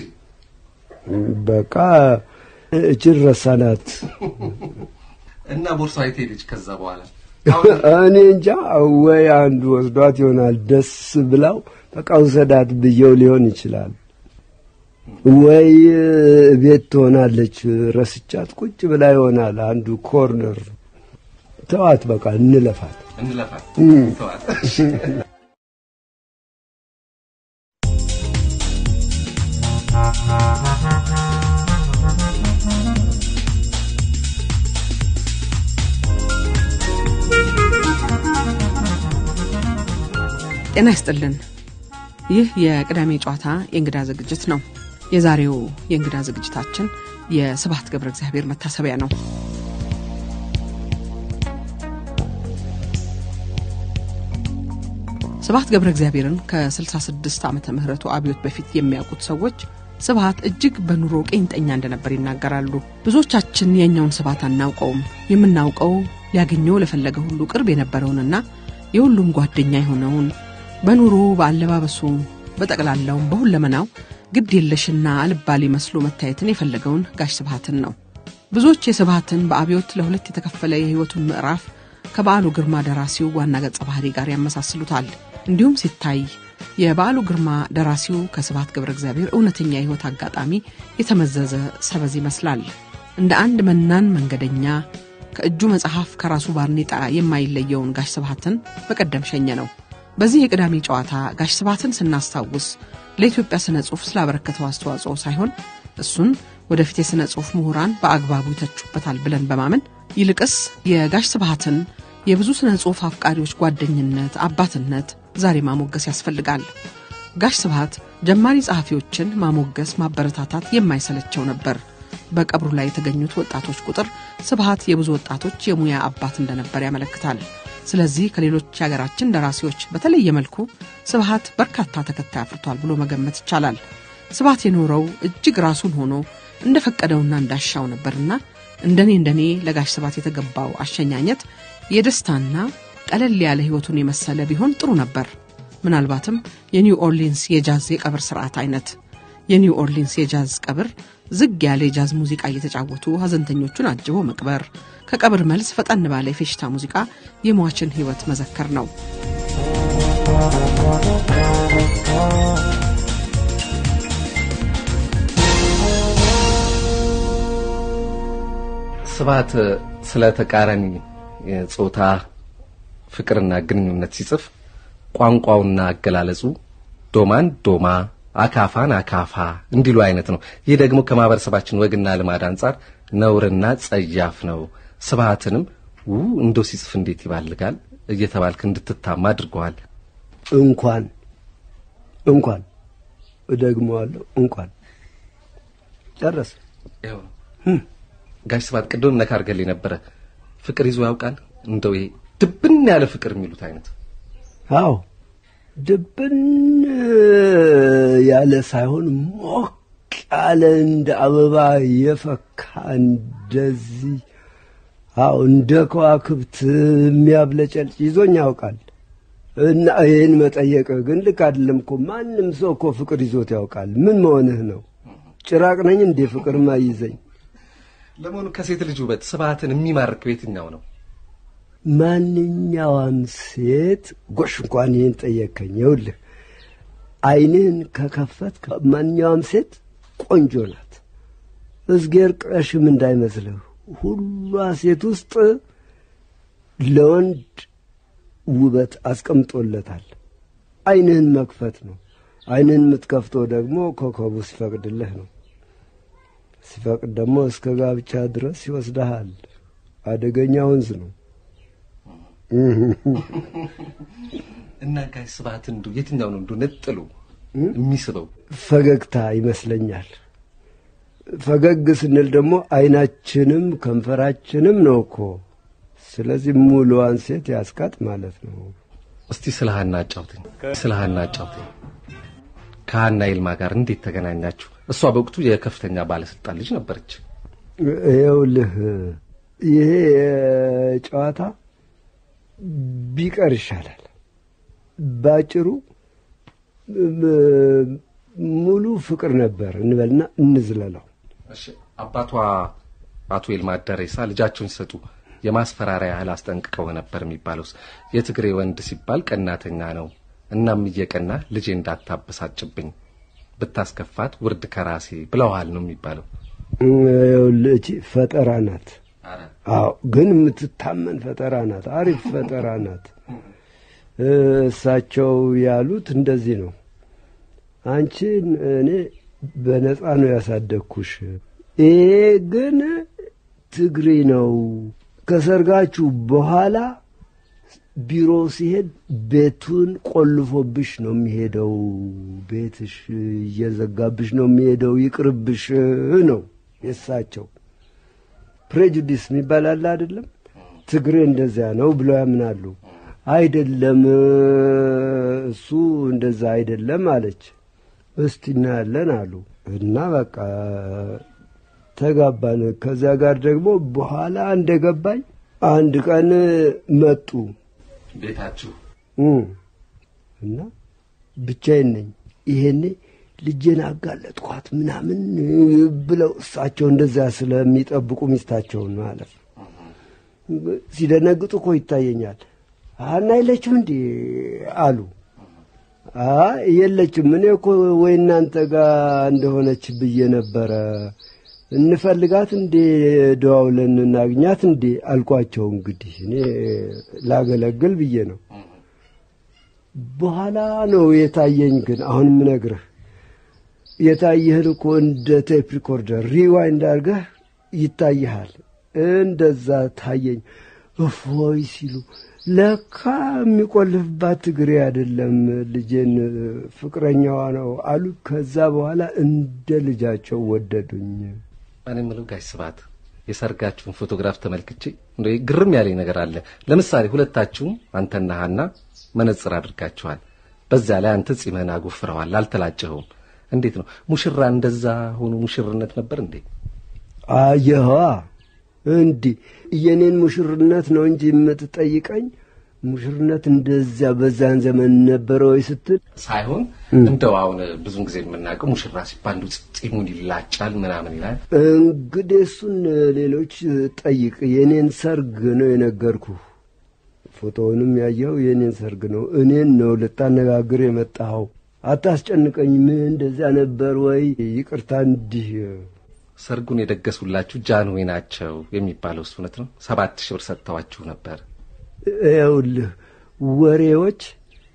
በቃ እችን ረሳናት
እና ቦርሳ የት ሄደች? ከዛ በኋላ
እኔ እንጃ ወይ አንዱ ወስዷት ይሆናል። ደስ ብላው በቃ ውሰዳት ብየው ሊሆን ይችላል። ወይ ቤት ትሆናለች። ረስቻት ቁጭ ብላ ይሆናል አንዱ ኮርነር ተዋት በቃ እንለፋት።
እንለፋት ተዋት።
ጤና ይስጥልን። ይህ የቅዳሜ ጨዋታ የእንግዳ ዝግጅት ነው። የዛሬው የእንግዳ ዝግጅታችን የስብሐት ገብረ እግዚአብሔር መታሰቢያ ነው። ስብሐት ገብረ እግዚአብሔርን ከ66 ዓመተ ምህረቱ አብዮት በፊት የሚያውቁት ሰዎች ስብሐት እጅግ በኑሮ ቄንጠኛ እንደነበር ይናገራሉ። ብዙዎቻችን የእኛውን ስብሐት አናውቀውም። የምናውቀው ሊያገኘው ለፈለገ ሁሉ ቅርብ የነበረውንና የሁሉም ጓደኛ የሆነውን በኑሮ በአለባበሱ በጠቅላላውም በሁለመናው ግድ የለሽና አልባሌ መስሎ መታየትን የፈለገውን ጋሽ ስብሐትን ነው። ብዙዎች የስብሐትን በአብዮት ለሁለት የተከፈለ የሕይወቱን ምዕራፍ ከበዓሉ ግርማ ደራሲው ዋና ገጸ ባህሪ ጋር ያመሳስሉታል። እንዲሁም ሲታይ የበዓሉ ግርማ ደራሲው ከስብሐት ገብረ እግዚአብሔር እውነተኛ የሕይወት አጋጣሚ የተመዘዘ ሰበዝ ይመስላል። እንደ አንድ መናን መንገደኛ ከእጁ መጽሐፍ ከራሱ ባርኔጣ የማይለየውን ጋሽ ስብሐትን በቀደም ሸኘ ነው። በዚህ የቅዳሜ ጨዋታ ጋሽ ስብሐትን ስናስታውስ ለኢትዮጵያ ስነ ጽሑፍ ስላበረከተው አስተዋጽኦ ሳይሆን እሱን ወደፊት የሥነ ጽሑፍ ምሁራን በአግባቡ ይተቹበታል ብለን በማመን ይልቅስ የጋሽ ስብሐትን የብዙ ስነ ጽሑፍ አፍቃሪዎች ጓደኝነት፣ አባትነት ዛሬ ማሞገስ ያስፈልጋል። ጋሽ ስብሐት ጀማሪ ጸሐፊዎችን ማሞገስ፣ ማበረታታት የማይሰለቸው ነበር። በቀብሩ ላይ የተገኙት ወጣቶች ቁጥር ስብሐት የብዙ ወጣቶች የሙያ አባት እንደነበር ያመለክታል። ስለዚህ ከሌሎች የሀገራችን ደራሲዎች በተለየ መልኩ ስብሐት በርካታ ተከታይ አፍርቷል ብሎ መገመት ይቻላል። ስብሐት የኖረው እጅግ ራሱን ሆኖ እንደፈቀደውና እንዳሻው ነበርና እንደኔ እንደኔ ለጋሽ ስብሐት የተገባው አሸኛኘት የደስታና ቀለል ያለ ሕይወቱን የመሰለ ቢሆን ጥሩ ነበር። ምናልባትም የኒው ኦርሊንስ የጃዝ የቀብር ስርዓት አይነት። የኒው ኦርሊንስ የጃዝ ቀብር ዝግ ያለ የጃዝ ሙዚቃ እየተጫወቱ ሀዘንተኞቹን አጅቦ መቅበር፣ ከቀብር መልስ ፈጠን ባለ የፌሽታ ሙዚቃ የሟችን ሕይወት መዘከር ነው።
ስብሐት ስለ ተቃራኒ ጾታ ፍቅርና ግንኙነት ሲጽፍ ቋንቋውና አገላለጹ ዶማን ዶማ አካፋን አካፋ እንዲሉ አይነት ነው። ይህ ደግሞ ከማህበረሰባችን ወግና ልማድ አንጻር ነውርና ጸያፍ ነው። ስብሐትንም ው እንደው ሲጽፍ እንዴት ይባልጋል እየተባልክ እንድትታማ አድርገዋል።
እንኳን እንኳን እደግመዋለሁ እንኳን ጨረሰ።
ይኸው ነው። ጋሽ ስብሐት ቅድም ነካ አድርገልኝ ነበረ። ፍቅር ይዞ ያውቃል? እንደው ይሄ ድብን ያለ ፍቅር የሚሉት አይነት
አዎ ድብን ያለ ሳይሆን ሞቅ ያለ እንደ አበባ የፈካ እንደዚህ አዎ እንደ ከዋክብት የሚያብለጨልጭ ይዞኝ ያውቃል። እና ይህን መጠየቅ ግን ልክ አይደለም እኮ። ማንም ሰው እኮ ፍቅር ይዞት ያውቃል። ምን መሆንህ ነው? ጭራቅ ነኝ እንዴ ፍቅር ማይዘኝ?
ለመሆኑ ከሴት ልጅ ውበት ስብሐትን የሚማርክ የትኛው ነው?
ማንኛውም ሴት ጎሽ፣ እንኳን ይህን ጠየከኝ። ይኸውልህ ዓይንህን ከከፈት ማንኛውም ሴት ቆንጆ ናት። እዝጌር ቀሽም እንዳይመስልህ ሁሏ ሴት ውስጥ ለወንድ ውበት አስቀምጦለታል። ዓይንህን መክፈት ነው። ዓይንህን የምትከፍተው ደግሞ ኮከቡ ሲፈቅድልህ ነው። ሲፈቅድ ደግሞ እስከ ጋብቻ ድረስ ይወስድሃል። አደገኛ ወንዝ ነው።
እና ጋሽ ስብሐት እንዱ የትኛው ነው እንዱ ነጥሉ የሚስበው?
ፈገግታ ይመስለኛል። ፈገግ ስንል ደግሞ ዓይናችንም ከንፈራችንም ነው እኮ። ስለዚህ ሙሉዋን ሴት ያስቃጥ ማለት ነው።
እስቲ ስለ ሀና አጫውተኝ፣ ስለ ሀና አጫውተኝ። ከሀና ይልማ ጋር እንዴት ተገናኛችሁ? እሷ በወቅቱ የከፍተኛ ባለስልጣን ልጅ ነበረች።
ይኸውልህ ይሄ ጨዋታ ቢቀር ይሻላል። ባጭሩ ሙሉ ፍቅር ነበር እንበልና እንዝለለው።
እሺ አባቷ አቶ ይልማ ደሬሳ ልጃቸውን ሲሰጡ የማስፈራሪያ ያህል አስጠንቅቀው ነበር የሚባለውስ? የትግሬ ወንድ ሲባል ቀናተኛ ነው። እናም እየቀና ልጄ እንዳታበሳጭብኝ ብታስከፋት ውርድ ከራሴ ብለዋል ነው የሚባለው።
ይኸውልህ እቺ ፈጠራ ናት። አዎ ግን የምትታመን ፈጠራ ናት። አሪፍ ፈጠራ ናት። እሳቸው ያሉት እንደዚህ ነው። አንቺን እኔ በነፃ ነው ያሳደግኩሽ። ይሄ ግን ትግሪ ነው። ከሰርጋችሁ በኋላ ቢሮ ሲሄድ ቤቱን ቆልፎብሽ ነው የሚሄደው። ቤትሽ እየዘጋብሽ ነው የሚሄደው። ይቅርብሽ ነው የእሳቸው ፕሬጁዲስ የሚባል አለ አይደለም። ትግሬ እንደዚያ ነው ብለው ያምናሉ። አይደለም እሱ እንደዛ አይደለም አለች። እስቲ እናያለን አሉ እና በቃ ተጋባን። ከዚያ ጋር ደግሞ በኋላ እንደገባኝ አንድ ቀን መጡ
ቤታችሁ
እና ብቻዬን ነኝ። ይሄኔ ልጄን አጋለጥኳት ምናምን ብለው እሳቸው እንደዚያ ስለሚጠብቁ ሚስታቸውን ማለት ነው። ሲደነግጡ እኮ ይታየኛል። ሀና የለችም እንዴ አሉ። አይ የለችም፣ እኔ እኮ ወይ እናንተ ጋር እንደሆነች ብዬ ነበረ። እንፈልጋት እንዴ ደዋውለን እናግኛት እንዴ አልኳቸው። እንግዲህ እኔ ላገለግል ብዬ ነው። በኋላ ነው የታየኝ። ግን አሁን ምነግርህ የታየህን እኮ እንደ ቴፕ ሪኮርደር ሪዋይንድ አድርገህ ይታይሃል። እንደዛ ታየኝ። እፎይ ሲሉ ለካ የሚቆልፍባት ትግሬ አይደለም ልጄን ፍቅረኛዋ ነው አሉ። ከዛ በኋላ እንደ ልጃቸው ወደዱኝ።
እኔ የምለው ጋሽ ስብሐት የሰርጋችሁን ፎቶግራፍ ተመልክቼ እንደ ግርም ያለኝ ነገር አለ። ለምሳሌ ሁለታችሁም አንተና ሀና መነጽር አድርጋችኋል። በዛ ላይ አንተ ጺምህን አጎፍረዋል፣ አልተላጨኸውም። እንዴት ነው ሙሽራ እንደዛ ሆኖ ሙሽርነት ነበር እንዴ?
አየኸዋ እንዲህ የኔን ሙሽርነት ነው እንጂ የምትጠይቀኝ ሙሽርነት እንደዚያ በዛን ዘመን ነበረ ወይ ስትል
ሳይሆን እንደው አሁን ብዙን ጊዜ የምናውቀው ሙሽራ ሲባል እንደው ጺሙን ይላጫል ምናምን ይላል።
እንግዲህ እሱን ሌሎች ጠይቅ። የኔን ሰርግ ነው የነገርኩ። ፎቶውንም ያየኸው የኔን ሰርግ ነው። እኔን ነው ልታነጋግር የመጣኸው። አታስጨንቀኝ። ምን እንደዚያ ነበር ወይ? ይቅርታ እንዲህ
ሰርጉን የደገሱላችሁ ጃንሆይ ናቸው የሚባለው እሱ እውነት ነው? ሰባት ሺህ ብር ሰጥተዋችሁ ነበር።
ይኸውልህ ወሬዎች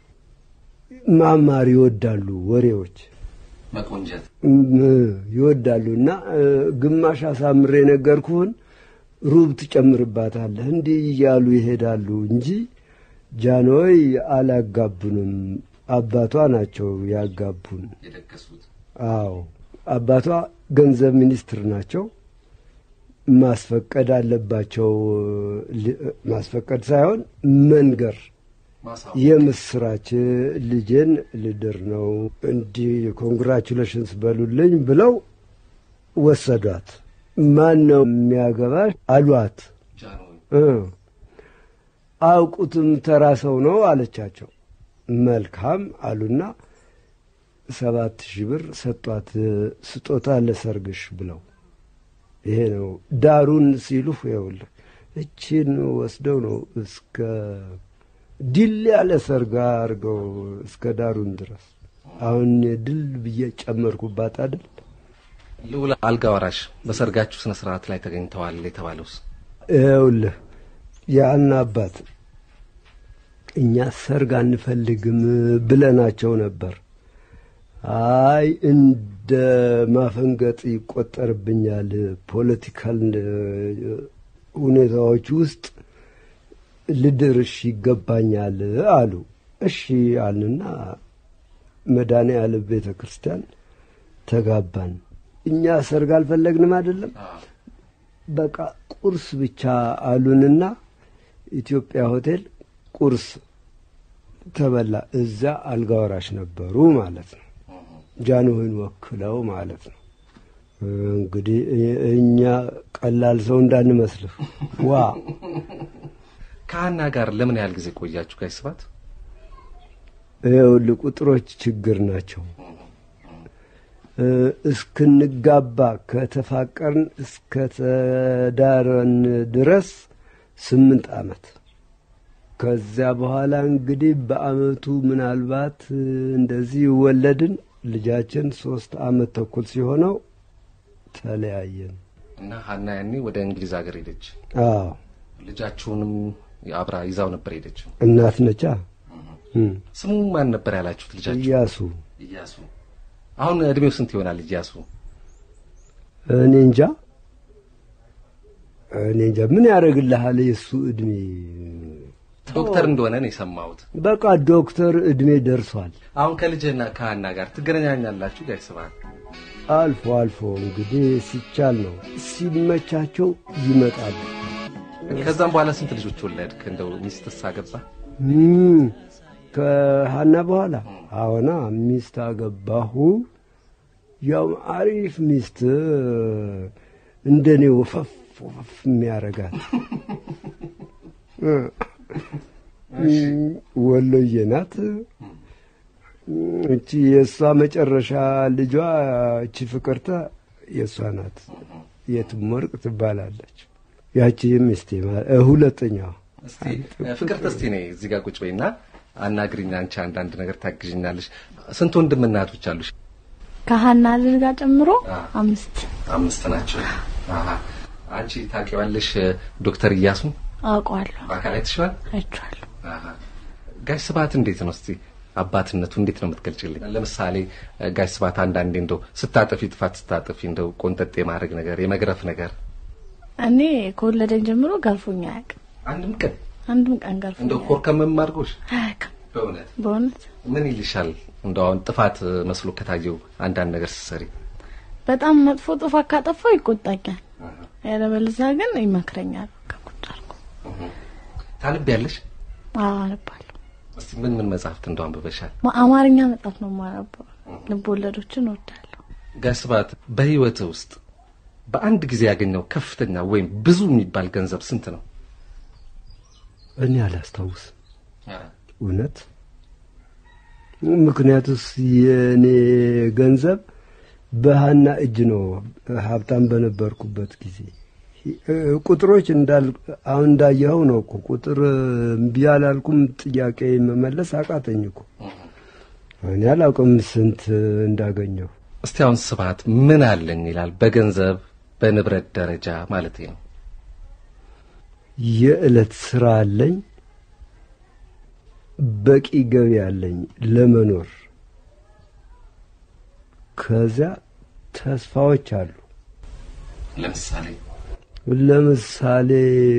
ማማር ይወዳሉ። ወሬዎች
መቆንጀት
ይወዳሉ እና ግማሽ አሳምሬ ነገርኩህን ሩብ ትጨምርባታለህ። እንዲህ እያሉ ይሄዳሉ እንጂ ጃንሆይ አላጋቡንም። አባቷ ናቸው ያጋቡን።
የደገሱት
አዎ አባቷ ገንዘብ ሚኒስትር ናቸው። ማስፈቀድ አለባቸው። ማስፈቀድ ሳይሆን መንገር የምስራች ልጄን ልድር ነው እንዲህ ኮንግራቹሌሽንስ በሉልኝ ብለው ወሰዷት። ማን ነው የሚያገባሽ አሏት።
ጃንሆይ
አውቁትም ተራ ሰው ነው አለቻቸው። መልካም አሉና ሰባት ሺህ ብር ሰጧት ስጦታ ለሰርግሽ ብለው። ይሄ ነው ዳሩን ሲሉ ይኸውልህ እቺን ወስደው ነው እስከ ድል ያለ ሰርግ አድርገው እስከ ዳሩን ድረስ። አሁን ድል ብዬ ጨመርኩባት አይደል?
ልዑል አልጋ ወራሽ በሰርጋችሁ ስነ ስርዓት ላይ ተገኝተዋል የተባለውስ
ይኸውልህ ያን አባት እኛ ሰርግ አንፈልግም ብለናቸው ነበር። አይ እንደ ማፈንገጥ ይቆጠርብኛል፣ ፖለቲካል ሁኔታዎች ውስጥ ልድርሽ ይገባኛል አሉ። እሺ አልንና መድኃኔዓለም ቤተ ክርስቲያን ተጋባን። እኛ ሰርግ አልፈለግንም አይደለም፣ በቃ ቁርስ ብቻ አሉንና ኢትዮጵያ ሆቴል ቁርስ ተበላ። እዛ አልጋ ወራሽ ነበሩ ማለት ነው። ጃንሆይን ወክለው ማለት ነው። እንግዲህ እኛ ቀላል ሰው እንዳንመስልህ። ዋ
ከሀና ጋር ለምን ያህል ጊዜ ቆያችሁ ጋሽ ስብሐት?
ይኸውልህ ቁጥሮች ችግር ናቸው። እስክንጋባ ከተፋቀርን እስከተዳረን ድረስ ስምንት ዓመት ከዚያ በኋላ እንግዲህ በአመቱ ምናልባት እንደዚህ ወለድን። ልጃችን ሶስት አመት ተኩል ሲሆነው ተለያየን።
እና ሀና ያኔ ወደ እንግሊዝ ሀገር ሄደች።
አዎ
ልጃችሁንም አብራ ይዛው ነበር ሄደችው።
እናት ነቻ እም፣
ስሙ ማን ነበር ያላችሁት ልጃችሁ?
እያሱ
እያሱ። አሁን እድሜው ስንት ይሆናል እያሱ?
እኔ እንጃ እኔ እንጃ ምን ያደርግልሃል የእሱ እድሜ
ዶክተር እንደሆነ ነው የሰማሁት።
በቃ ዶክተር እድሜ ደርሷል
አሁን ከልጅና ከሀና ጋር ትገናኛላችሁ? ጋሽ ስብሐት
አልፎ አልፎ እንግዲህ ሲቻል ነው ሲመቻቸው ይመጣሉ
ከዛም በኋላ ስንት ልጆች ወለድክ? እንደው ሚስትስ አገባ?
እም፣ ከሀና በኋላ አዎና ሚስት አገባሁ ያው አሪፍ ሚስት እንደኔ ወፈፍ ወፈፍ የሚያረጋት ወሎዬ ናት። እቺ የእሷ መጨረሻ ልጇ እቺ ፍቅርተ የእሷ ናት። የትም ወርቅ ትባላለች። ያቺ ሚስቴ ማለት ሁለተኛዋ
እስቲ ፍቅርተ፣ እስቲ ነይ እዚህ ጋር ቁጭ በይና አናግሪኝ። አንቺ አንዳንድ ነገር ታግዥኛለሽ። ስንት ወንድምና እህቶች አሉሽ?
ከሀና ልጅ ጋር ጨምሮ
አዎ።
አምስት
አምስት ናቸው። አሃ አንቺ ታውቂዋለሽ ዶክተር እያሱን
አውቀዋለሁ፣
በአካል አይተሽዋል?
አይቼዋለሁ።
አሃ ጋሽ ስብሐት እንዴት ነው እስቲ አባትነቱ እንዴት ነው የምትገልጭልኝ? ለምሳሌ ጋሽ ስብሐት አንዳንዴ እንደው ስታጠፊ ጥፋት ስታጠፊ እንደው ቆንጠጥ የማድረግ ነገር የመግረፍ ነገር
እኔ ከወለደኝ ጀምሮ ገርፎኝ አያውቅም።
አንድም ቀን
አንድም ቀን ገርፎኝ
እንደው
አያውቅም።
ኮርከምም አድርጎሽ
አያውቅም።
በእውነት
በእውነት
ምን ይልሻል? እንደው አሁን ጥፋት መስሎ ከታየው አንዳንድ ነገር ስትሰሪ
በጣም መጥፎ ጥፋት ካጠፋው ይቆጣኛል። ያለበለዚያ ግን ይመክረኛል። ከቁጭ አድርጎ
ታነቢያለሽ?
አዎ አነባለሁ።
እስቲ ምን ምን መጽሐፍት እንደው አንብበሻል?
ማ- አማርኛ መጽሐፍ ነው የማነበው። ልብ ወለዶችን እወዳለሁ።
ጋሽ ስብሐት በህይወት ውስጥ በአንድ ጊዜ ያገኘው ከፍተኛ ወይም ብዙ የሚባል ገንዘብ ስንት ነው?
እኔ አላስታውስም እውነት። ምክንያቱስ የእኔ ገንዘብ በሀና እጅ ነው ሀብታም በነበርኩበት ጊዜ ቁጥሮች እንዳል አሁን እንዳየኸው ነው እኮ ቁጥር እምቢ አላልኩም። ጥያቄ መመለስ አቃተኝ እኮ እኔ አላውቅም ስንት እንዳገኘሁ።
እስቲ አሁን ስብሐት ምን አለኝ ይላል በገንዘብ በንብረት ደረጃ ማለት ነው።
የዕለት ስራ አለኝ፣ በቂ ገቢ አለኝ ለመኖር። ከዚያ ተስፋዎች አሉ።
ለምሳሌ
ለምሳሌ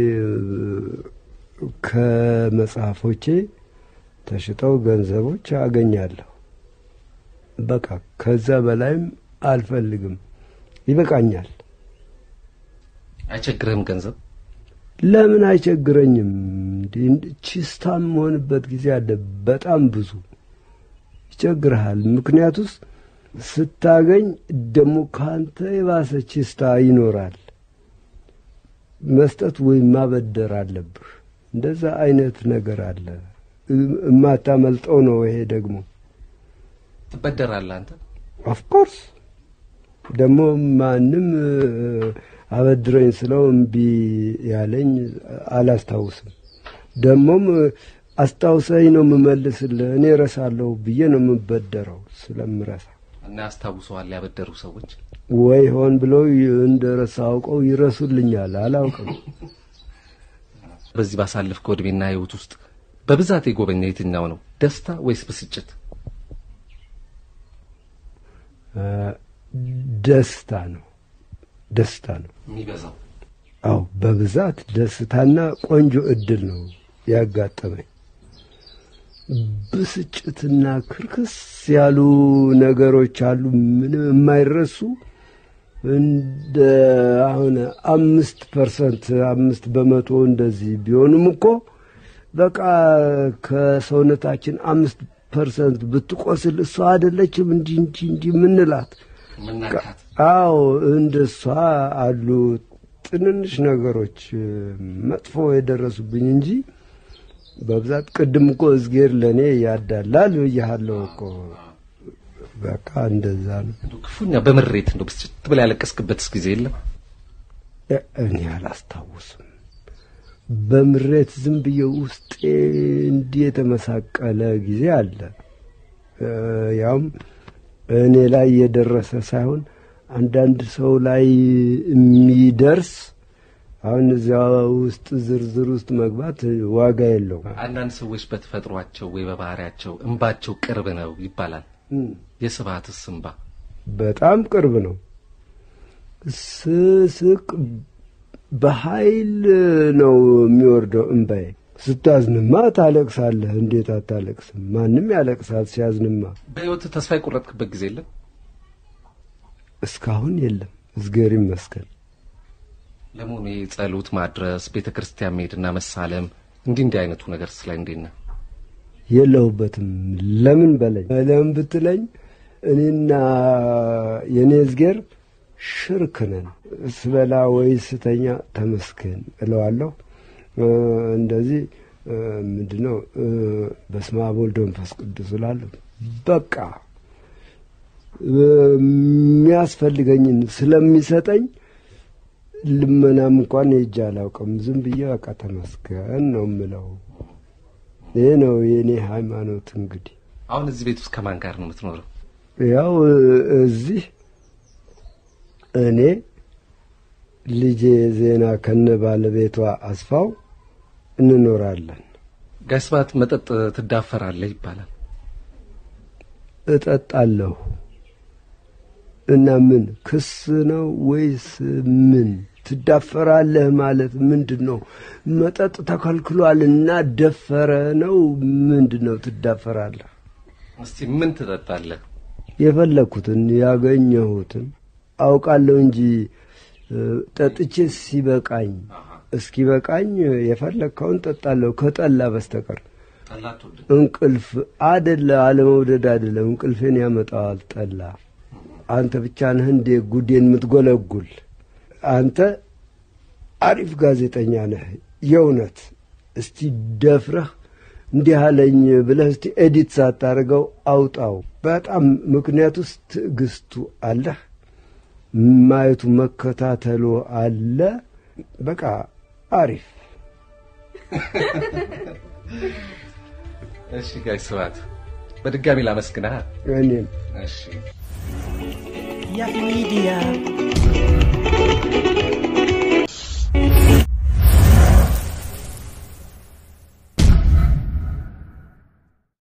ከመጽሐፎቼ ተሽጠው ገንዘቦች አገኛለሁ። በቃ ከዛ በላይም አልፈልግም፣ ይበቃኛል።
አይቸግርህም ገንዘብ?
ለምን አይቸግረኝም? እንዲህ ቺስታ የምሆንበት ጊዜ አለ። በጣም ብዙ ይቸግርሃል። ምክንያቱስ ስታገኝ ደግሞ ከአንተ የባሰ ቺስታ ይኖራል። መስጠት ወይም ማበደር አለብህ። እንደዛ አይነት ነገር አለ። የማታመልጠው ነው። ይሄ ደግሞ
ትበደራለህ አንተ?
ኦፍኮርስ ደግሞ ማንም አበድረኝ ስለው እምቢ ያለኝ አላስታውስም። ደግሞም አስታውሰኝ ነው የምመልስልህ። እኔ እረሳለሁ ብዬ ነው የምበደረው ስለምረሳ
እና ያስታውሰዋል ያበደሩ ሰዎች?
ወይ ሆን ብለው እንደ ረሳ አውቀው ይረሱልኛል። አላውቅም።
በዚህ ባሳለፍከው ዕድሜና ህይወት ውስጥ በብዛት የጎበኘ የትኛው ነው? ደስታ ወይስ ብስጭት?
ደስታ ነው። ደስታ ነው
የሚበዛው
አው በብዛት ደስታና ቆንጆ እድል ነው ያጋጠመኝ። ብስጭትና ክርክስ ያሉ ነገሮች አሉ፣ ምንም የማይረሱ እንደ አሁን አምስት ፐርሰንት አምስት በመቶ እንደዚህ ቢሆንም እኮ በቃ ከሰውነታችን አምስት ፐርሰንት ብትቆስል እሷ አይደለችም እንዲህ እንዲህ እንዲህ ምንላት
ምናካት
አዎ እንደሷ አሉ ትንንሽ ነገሮች መጥፎ የደረሱብኝ እንጂ በብዛት ቅድም እኮ እዝጌር ለእኔ ያዳላል ብያሃለሁ እኮ በቃ እንደዛ ነው።
እንደው ክፉኛ በምሬት እንደው ብስጭት ብላ ያለቀስክበትስ ጊዜ የለም?
እ- እኔ አላስታውስም። በምሬት ዝም ብዬ ውስጤ እንዲህ የተመሳቀለ ጊዜ አለ። እ፣ ያውም እኔ ላይ የደረሰ ሳይሆን አንዳንድ ሰው ላይ የሚደርስ አሁን እዚያ ውስጥ ዝርዝር ውስጥ መግባት ዋጋ የለውም።
አንዳንድ ሰዎች በተፈጥሯቸው ወይ በባህሪያቸው እንባቸው ቅርብ ነው ይባላል። የስብሐትስ እንባ
በጣም ቅርብ ነው። ስስቅ በኃይል ነው የሚወርደው እምባዬ። ስታዝንማ ታለቅሳለህ። እንዴት አታለቅስም? ማንም ያለቅሳል ሲያዝንማ።
በሕይወት ተስፋ የቆረጥክበት ጊዜ የለም?
እስካሁን የለም፣ እዝጌር ይመስገን።
ለመሆኑ ይሄ ጸሎት ማድረስ፣ ቤተ ክርስቲያን መሄድና መሳለም እንዲህ እንዲህ አይነቱ ነገር ስላይ እንዴት ነህ?
የለሁበትም። ለምን በለኝ። ለምን ብትለኝ እኔና የእኔ እዝጌር ሽርክ ነን። ስበላ ወይ ስተኛ ተመስገን እለዋለሁ። እንደዚህ ምንድን ነው በስመ አብ ወልድ ወመንፈስ ቅዱስ እላለሁ። በቃ የሚያስፈልገኝን ስለሚሰጠኝ ልመናም እንኳን ሄጄ አላውቅም። ዝም ብዬ በቃ ተመስገን ነው የምለው። ይህ ነው የእኔ ሃይማኖት። እንግዲህ
አሁን እዚህ ቤት ውስጥ ከማን ጋር ነው የምትኖረው?
ያው እዚህ እኔ ልጄ ዜና ከነ ባለቤቷ አስፋው እንኖራለን።
ጋሽ ስብሐት መጠጥ ትዳፈራለህ ይባላል።
እጠጣለሁ እና ምን ክስ ነው ወይስ ምን? ትዳፈራለህ ማለት ምንድን ነው? መጠጥ ተከልክሏል እና ደፈረ ነው ምንድን ነው? ትዳፈራለህ?
እስቲ ምን ትጠጣለህ?
የፈለግኩትን ያገኘሁትን አውቃለሁ እንጂ ጠጥቼ ሲበቃኝ እስኪበቃኝ የፈለግከውን ጠጣለሁ ከጠላ በስተቀር እንቅልፍ አደለ አለመውደድ አደለም። እንቅልፌን ያመጣዋል ጠላ። አንተ ብቻ ነህ እንዴ ጉዴን የምትጎለጉል? አንተ አሪፍ ጋዜጠኛ ነህ የእውነት። እስቲ ደፍረህ እንዲህ አለኝ ብለህ እስቲ ኤዲት ሳታደርገው አውጣው። በጣም ምክንያቱስ ትዕግስቱ አለህ፣ ማየቱ መከታተሉ አለ። በቃ አሪፍ
እሺ ጋሽ ስብሐት በድጋሚ ላመስግንህ።
እኔም
እሺ
Yahoo Media.